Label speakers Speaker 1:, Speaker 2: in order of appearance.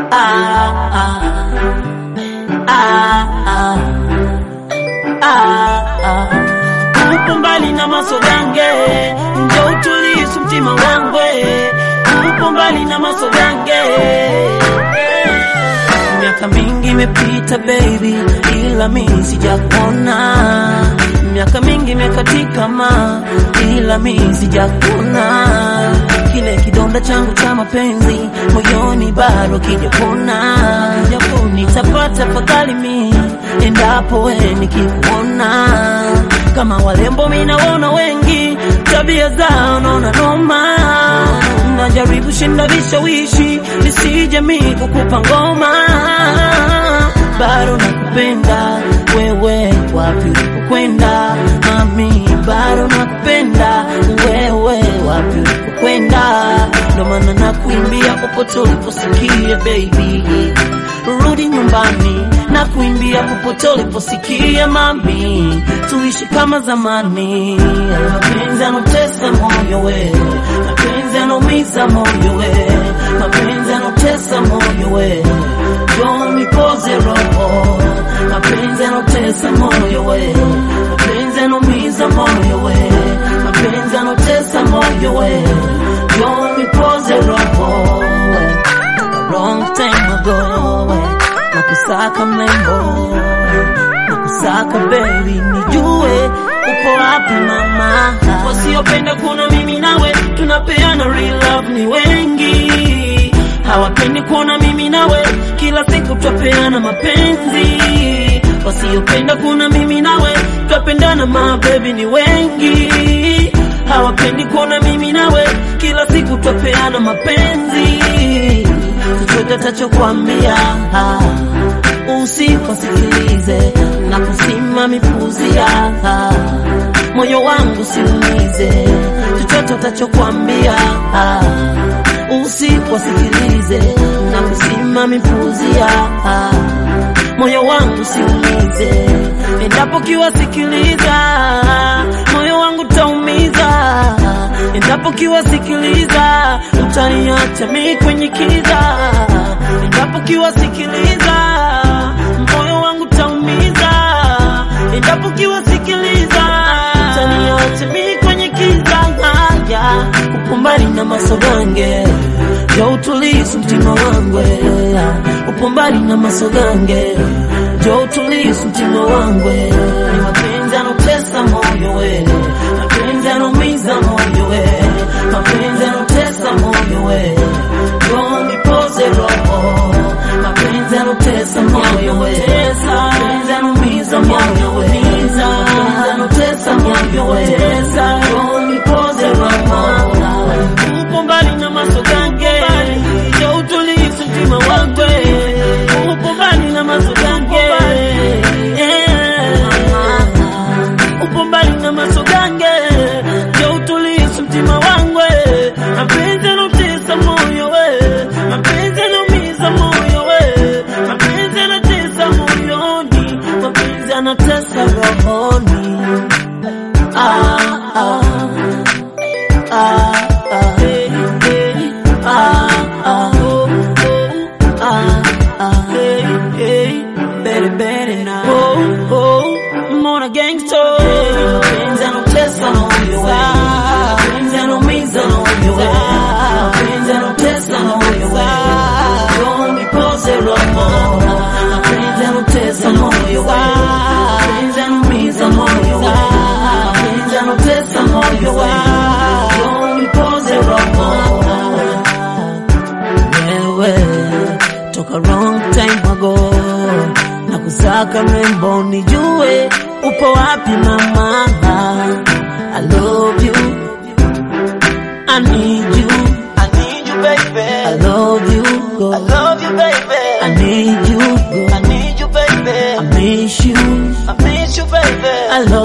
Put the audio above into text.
Speaker 1: ah, ah, ah, ah, ah. Upo mbali na masogange, njo utulisu mtima wangu, upo mbali na masogange. Miaka mingi imepita baby, ila mimi sijakuona. Miaka mingi imekatika ma, ila mimi sijakuona. Kile kidonda changu cha mapenzi moyoni bado kijapona. Nitapata fadhali mi endapo we nikikuona. Kama walembo mi naona wengi, tabia zao naona noma. Najaribu shinda vishawishi nisije mi kukupa ngoma, bado nakupenda wewe, wapi ulipokwenda mami, bado nakupenda wewe, wapi ulipokwenda, ndo maana nakuimbia popote uliposikia baby, rudi nyumbani na kuimbia popote uliposikia mami, tuishi kama zamani. Mapenzi yanotesa moyo we, mapenzi yanaumiza moyo we, mapenzi yanotesa moyo we, njoo nipoze roho. Mapenzi yanotesa moyo we, mapenzi yanaumiza moyo we, mapenzi yanotesa moyo we, njoo nipoze roho we. Wrong time ago we na kusaka mlembo na kusaka baby, nijue upo wapi mama. Wasiopenda kuona mimi nawe tunapeana real love ni wengi, hawapendi kuona mimi nawe kila siku twapeana mapenzi. Wasiopenda kuona mimi nawe twapendana ma baby ni wengi, hawapendi kuona mimi nawe kila siku twapeana mapenzi. Chochote tachokwambia usikosikilize na kusima mipuzia moyo wangu siumize. Chochote utachokwambia usikosikilize na kusima mipuzia moyo wangu siumize. Endapo kiwasikiliza moyo wangu taumiza. Endapo kiwasikiliza utaniacha mi kwenye kiza. Endapo kiwasikiliza moyo wangu taumiza. Endapo kiwasikiliza utaniacha mi kwenye kiza. Haya, upo mbali na masogange ya utulisu mtima wangu, upo mbali na masogange ya utulisu mtima wangu, ni mapenzi yanotesa moyo we, mapenzi yanaumiza moyo we, mapenzi yanotesa moyo we, njoo nipoze roho, mapenzi yanotesa moyo we, mapenzi yanaumiza moyo we, mapenzi yanotesa moyo we, njoo nipoze roho upo mbali na masogange ya utulivu mtima wangu upo mbali na masogange Yeah. upo mbali na masogange ya utulivu mtima wangu mapenzi yanotesa moyo we mapenzi yanaumiza moyo we mapenzi yanatesa moyoni mapenzi yanatesa rohoni ah, ah. Ah, ah, hey, hey, ah, ah, oh, oh, ah, ah, hey, hey, better, better now. Oh, oh, I'm on a gangster. Mapenzi yanotesa moyo we. Mapenzi yanaumiza moyo we. Mapenzi yanotesa moyo we. Njoo nipoze roho. Mapenzi yanotesa moyo we. Mapenzi yanaumiza moyo we. Mapenzi yanotesa moyo we. Njoo nipoze roho. Wewe toka wrong time ago na kusaka mrembo, nijue upo wapi mama. I love you, I need you,
Speaker 2: I need you, baby.
Speaker 1: I love you, go.
Speaker 2: I love you, baby.
Speaker 1: I need you,
Speaker 2: I
Speaker 1: go.
Speaker 2: need you, baby.
Speaker 1: I miss you,
Speaker 2: I miss you, baby.
Speaker 1: I love